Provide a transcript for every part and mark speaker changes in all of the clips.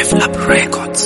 Speaker 1: Develop Records.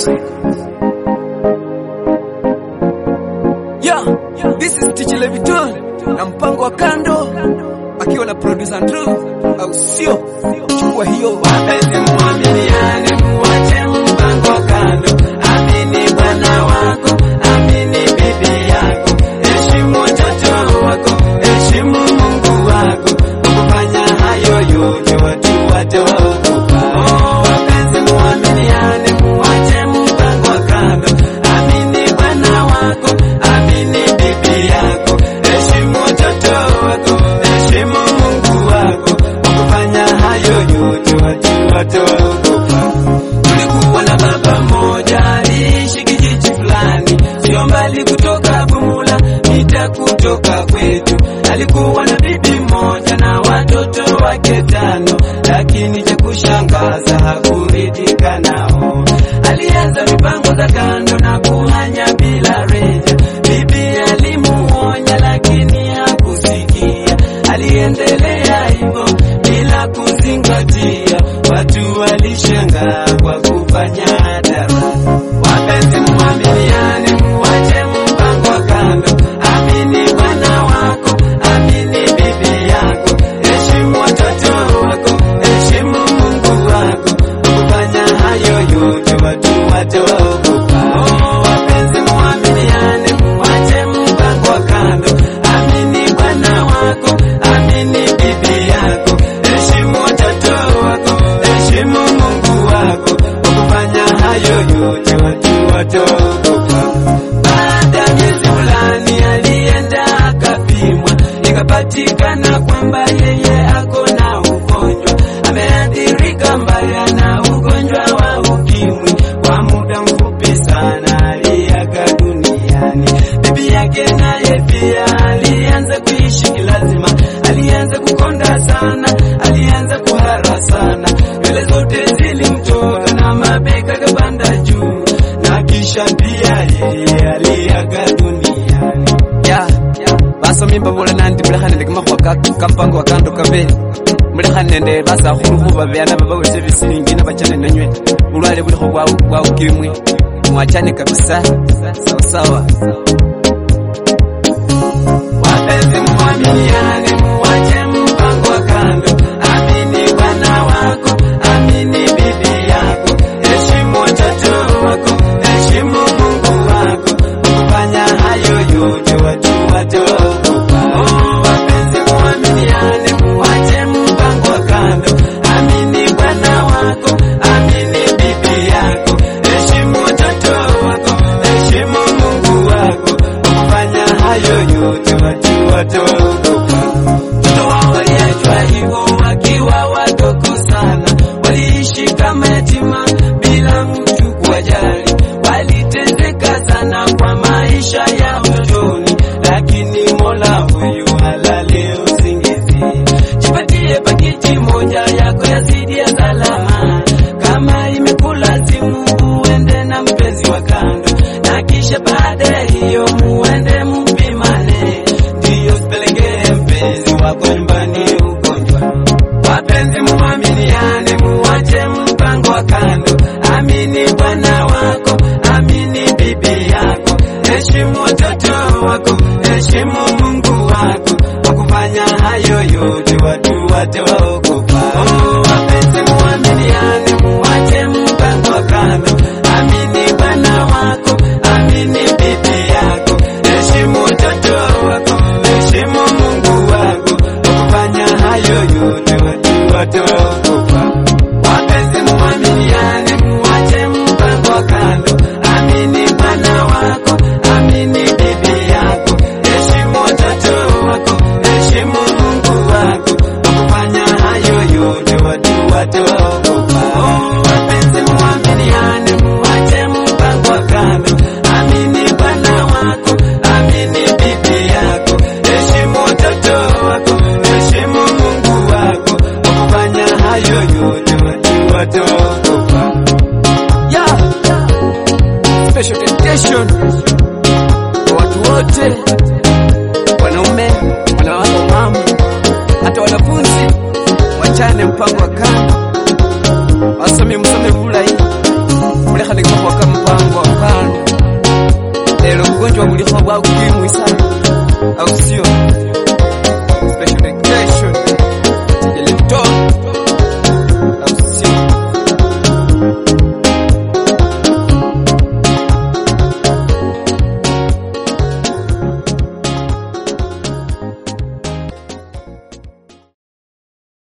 Speaker 2: Yeah, this is Tich Leviton na mpango wa kando akiwa na producer Andrew, au sio? Chukua hiyo
Speaker 3: Wapenzi muaminiane, muache mpango kando. Amini bwana wako, amini bibi yako, heshimu watoto wako, heshimu Mungu wako. Kufanya hayo yote watu wataogopa. Oh, wapenzi muaminiane, muache mpango kando. Amini bwana wako, amini bibi yako, heshimu watoto wako, heshimu Mungu wako. Kufanya hayo yote watu wataogopa. Tulikuwa na baba mmoja aliishi kijiji fulani, sio mbali kutoka Bumula, mita kutoka kwetu. Alikuwa na bibi mmoja na watoto wake tano, lakini cha kushangaza hakuridhika nao. Alianza mipango za kando na kuhanya bila reja. Bibi alimuonya lakini hakusikia, aliendelea hivyo bila kuzingatia. Watu walishangaa kwa kufanya hadhara. Wapenzi, muaminiane, muache mpango kando. Amini bwana wako, amini bibi yako, heshimu watoto wako, heshimu Mungu wako. Kufanya hayo yote watu wataogopa. Oh, wapenzi, muaminiane, muache mpango kando. Amini bwana wako, amini bibi yako, heshimu watoto wako, heshimu Mungu wako. Kufanya hayo yote watu wataogopa. Baada ya miezi fulani alienda akapimwa, ikapatikana kwamba yeye ako na ugonjwa, ameathirika mbaya na ugonjwa wa ukimwi. Kwa muda mfupi sana aliaga duniani. Bibi yake naye pia alianza kuishi kilazima, alianza kukonda sana, alianza kuhara sana, nywele zote zilimtoka na mabega kapanda juu, na kisha pia yeye aliaga duniani.
Speaker 2: ya basomi mbabula nandi mulekha nende kamakhuwa ka ka mpango wa kando kabe mulekha nende basakhulu khuba beana babawulisa bisilingi nabachane nanywe bulwale bulikho bwa bwa ukimwi mwachane kabisa sawasawa
Speaker 3: Wapenzi muaminiane, muache mpango wa kando. Amini bwana wako, amini bibi yako, heshimu watoto wako, heshimu Mungu wako. Kufanya hayo yote watu wataogopa. Oh, wapenzi muaminiane, muache mpango wa kando. Amini bwana wako, amini bibi yako, heshimu watoto wako, heshimu Mungu wako. Kufanya hayo yote watu wataogopa. Mtoto wao waliachwa hivyo wakiwa wadogo sana, waliishi kama yatima bila mtu kuwajali, waliteseka sana kwa maisha ya utotoni, lakini Mola huyu halali usingizi. Jipatie pakiti moja yako yazidi ya salama, kama imekulazimu uende na mpenzi wa kando, na kisha baada ya hiyo muende mpimane, ndiyo sipelekee mpenzi wako nyumbani ugonjwa. Wapenzi muaminiane, muache mpango wa kando. Amini bwana wako, amini bibi yako, heshimu watoto wako, heshimu Mungu wako. Kwa kufanya hayo yote watu wataogopa. Oh, wapenzi muaminiane, muache mpango wa kando. Amini bwana wako, amini bibi yako, heshimu watoto wako, heshimu Mungu wako. Kwa kufanya hayo yote watu wataogopa. Wapenzi muaminiane, muache mpango wa kando. Amini bwana wako, amini bibi yako, heshimu watoto wako, heshimu Mungu wako. Kwa kufanya hayo yote watu wataogopa. Oh, wapenzi muaminiane, muache mpango wa kando. Amini bwana wako, amini bibi yako, heshimu watoto wako, heshimu Mungu wako. Kwa kufanya hayo yote watu wataogopa.
Speaker 2: ya special dedication kwa watu wote wanaume wanawake mama hata wanafunzi wachane mpango wa kando wasomi msome bulayi ugonjwa bulikho bwa ukimwi sana au sio